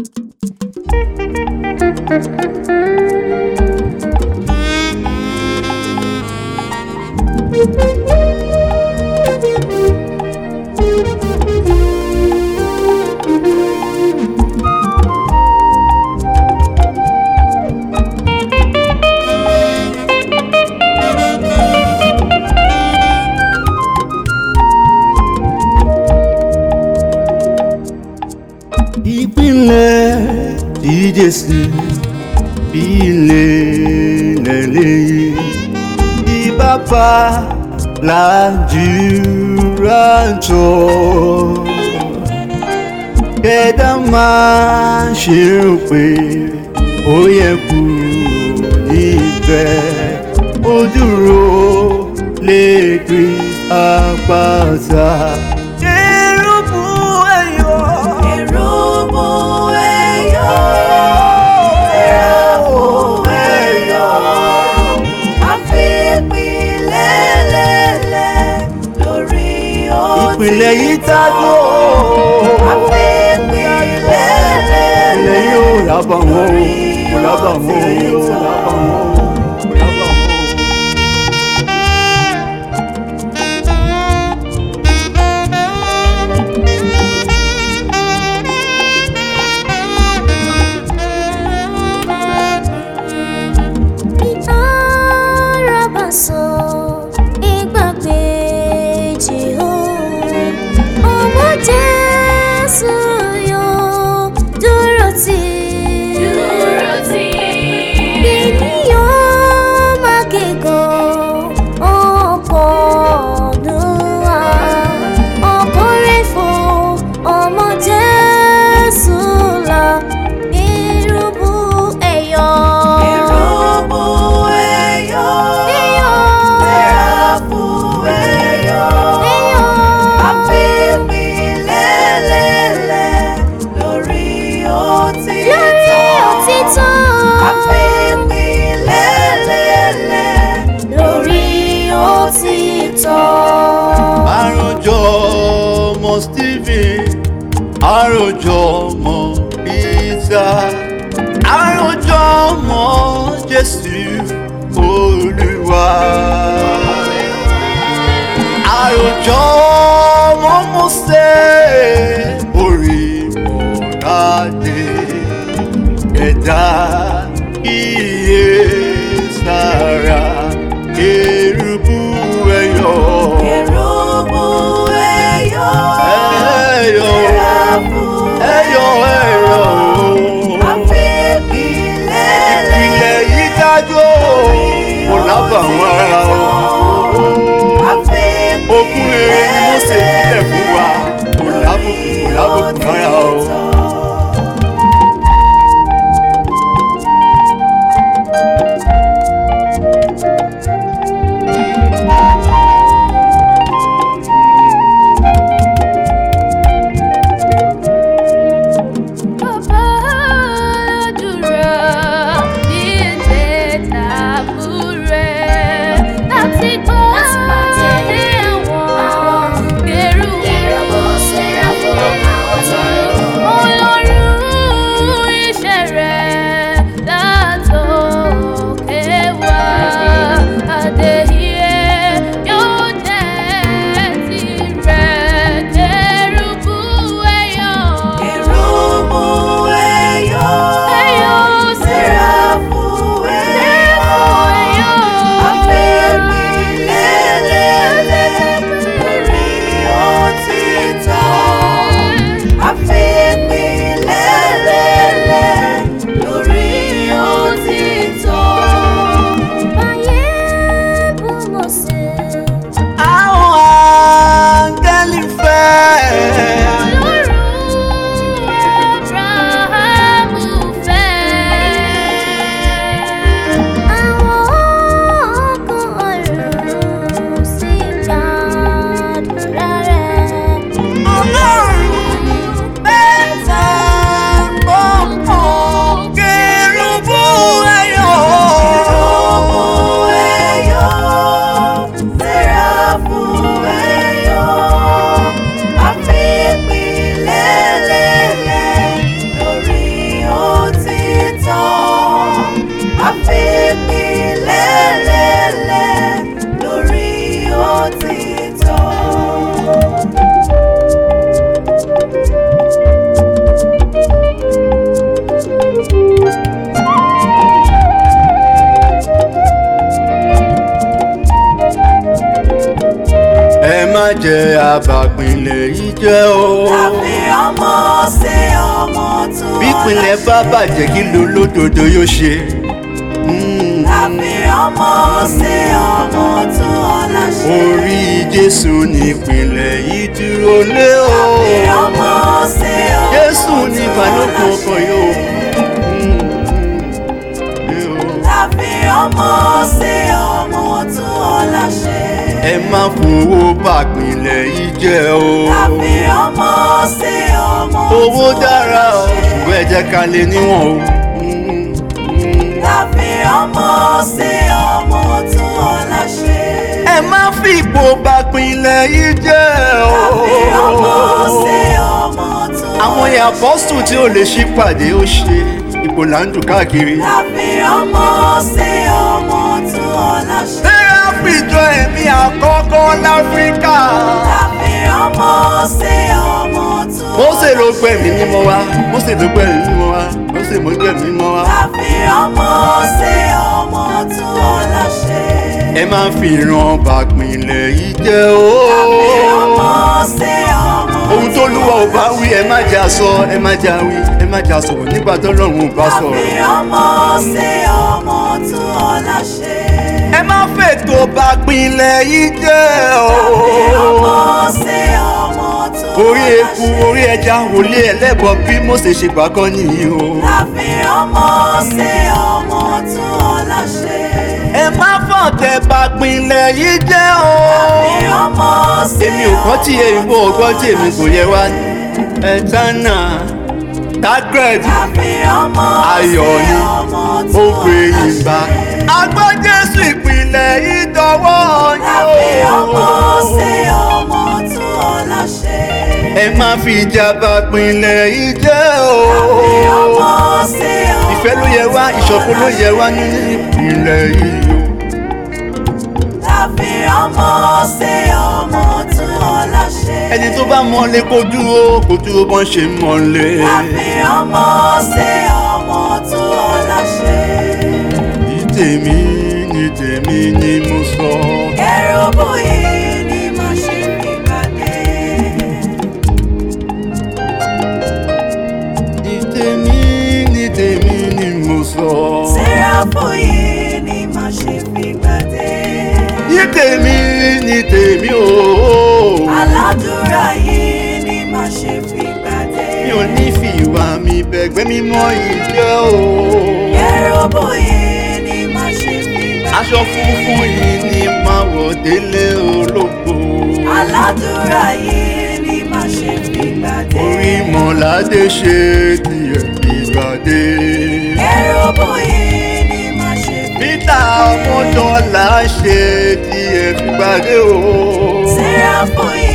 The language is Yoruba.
ìpínlẹ̀ tí Jésù bí ilé lẹ́lẹ́yìn bí bàbá làdúrà jọ kẹ́dá máa ṣe rò pé ó yẹ kúrò níbẹ̀ ó dúró lè gbé àpáta. Kérúbù ẹ̀yọ̀. Kérúbù ẹ̀yọ̀, séráfù ẹ̀yọ̀, àfipínlẹ̀lẹ̀lẹ̀ lórí òtítọ́. ìpìlẹ̀ yìí tájú Àfipínlẹ̀lẹ̀lẹ̀ ilẹ̀ yóò lábà wọn o kò lábà wọn o yóò lábà wọn o kò lábà wọn o. Ìtàràbàsọ ìgbàgbéjì o. Ọmọ Jésù yóò dúró tì í. Ènìyàn máa kíkan ọ̀pọ̀ ọdún wa. Ọkọ rẹ̀ fò ọmọ Jésù là. Kérúbù ẹ̀yọ̀. Kérúbù ẹ̀yọ̀, Ẹ̀yọ̀. séráfù ẹ̀yọ̀, Ẹ̀yọ̀. àfipínlẹ̀lẹ̀lẹ̀ lórí òtítọ́. Lórí òtítọ́. Àfipínlẹ̀lẹ̀lẹ̀ lórí òtítọ́. àròjọ ọmọ Stephen àròjọ ọmọ Peter àròjọ ọmọ Jésù Olúwa àròjọ ọmọ Mósè orí mọ́ládé ẹ̀dá iye sára kérúbù ẹ̀yọ̀. Kérúbù ẹ̀yọ̀, Ẹ̀yọ̀, séráfù ẹ̀yọ̀, ẹ̀yọ̀. àfipínlẹ̀lẹ̀lẹ̀ Ilẹ̀ yìí dájú kò lábàwọ́n ara o. Ogún rere ni Mósè sílẹ̀ fún wa, kò lábùkù, kò àbàpìnlẹ̀ yìí jẹ́ o. Tàbí ọmọ ṣe ọmọ tún bí ìpínlẹ̀ bá bàjẹ́ kí ló lódodo yóò ṣe. Mm. Tàbí ọmọ ṣe ọmọ tún ọ̀la ṣe. orí jésù nípìnlẹ̀ yìí dúró lé o. Tàbí ọmọ ṣe ọmọ jésù ní tún balógun ọ̀la ọkọ̀ ṣe. yóò. Mm. Tàbí ọmọ ṣe ọmọ tún ọ̀la ṣe. ẹ má fowó bàpìnlẹ̀ yìí jẹ́ o. Tàbí ọmọ ṣe ọmọ owó tún dára ọ̀la o ṣe. ṣùgbọ́n ẹ jẹ́ ká lè níwọ̀n o. Mm. Mm. Tàbí ọmọ ṣe ọmọ tún ọ̀la ṣe. ẹ má fi ipò bàpìnlẹ̀ yìí jẹ́ o. Tàbí ọmọ ṣe ọmọ tún àwọn ọ̀la yẹn apọ́sù tí ò lè ṣí pàdé ó ṣe ipò là ń dù káàkiri. Tàbí ọmọ ṣe ọmọ tún ọ̀la ṣe. Sẹ́ráfì jọ ẹ̀mí àkọ́kọ́ láfíríkà. Tàbí ọmọ ṣe ọmọ tún Mósè ló gbẹ̀mí mímọ́ wá. Mósè ló gbẹ̀mí mímọ́ wá. Mósè ló gbẹ̀mí mímọ́ wá. Tàbí ọmọ ṣe ọmọ tún ọ̀la ṣe. Ẹ máa fi ìran bàpìnlẹ̀ yìí jẹ́ o. Tàbí ọmọ ṣe ọmọ Ohun tó lúwa ò bá wí ẹ má jà sọ ẹ má jà wí ẹ má jà sọ̀rọ̀ nígbà tó lọ́run ò bá Tàbí sọ̀rọ̀. ọmọ ṣe ọmọ tún ọ̀la ṣe. Ẹ má fètò bàpìnlẹ̀ yìí jẹ́ o. Tàbí ọmọ ṣe ọmọ tún Orí ọ̀la eku ṣe. orí ẹja wòlé ẹlẹ́bọ bí Mósè ṣe gbà kan nìyí o. Tàbí ọmọ ṣe ọmọ tún ọ̀la ṣe. ẹ má fọ̀tẹ̀ bàpìnlẹ̀ yìí jẹ́ o. Tàbí ọmọ ṣe èmi ò kọ́ tí èyìnbó ọgbọ́n tí èmi kò yẹ wá ẹ̀tánà tagred Tàbí ọmọ ayọ̀ ṣe ni ọmọ ó tún gbé ọ̀la ìgbà. ṣe. agbọ́ jésù ìpìlẹ̀ ìdánwò Tàbí ọmọ ṣe yóò. ọmọ tún ọ̀la ṣe. ẹ má fi ìjà bàpìnlẹ̀ yìí jẹ́ o. Tàbí ọmọ ṣe ọmọ ìfẹ́ ló yẹ wá ìṣọ̀kan ló yẹ wá nínú ìpìlẹ̀ yìí o. Tàbí ọmọ ṣe ọmọ tún ọ̀la ṣe. ẹni tó bá mọ́lé kó dúró kó dúró bọ́n ṣe mọ́lé. Tàbí ọmọ ṣe ọmọ tún ọ̀la ṣe. ní tèmi ní tèmi ni mo sọ. Kérúbù yìí ni mo ṣe fi pàdé. ní tèmi ní tèmi ni mo sọ. Séráfù yìí ni mo ṣe fi pàdé. ní tèmi ní tèmi ooo. Aládùúrà yìí ni mo ṣe fi pàdé. mi ò ní fi ìwà mi bẹ̀gbẹ́ mímọ́ yìí jẹ́ o. Kérúbù yìí ni mo ṣe fi pàdé. aṣọ funfun yìí ni máa wọ̀ délé ológo. Aládùúrà yìí ni mo ṣe fi pàdé. orí mọ̀ládé ṣe tiẹ̀ ìgbàdé. Kérúbù yìí ni mo ṣe fi peter ọmọdọ́là ṣe tiẹ̀ fìgbàdé o. Séráfù yìí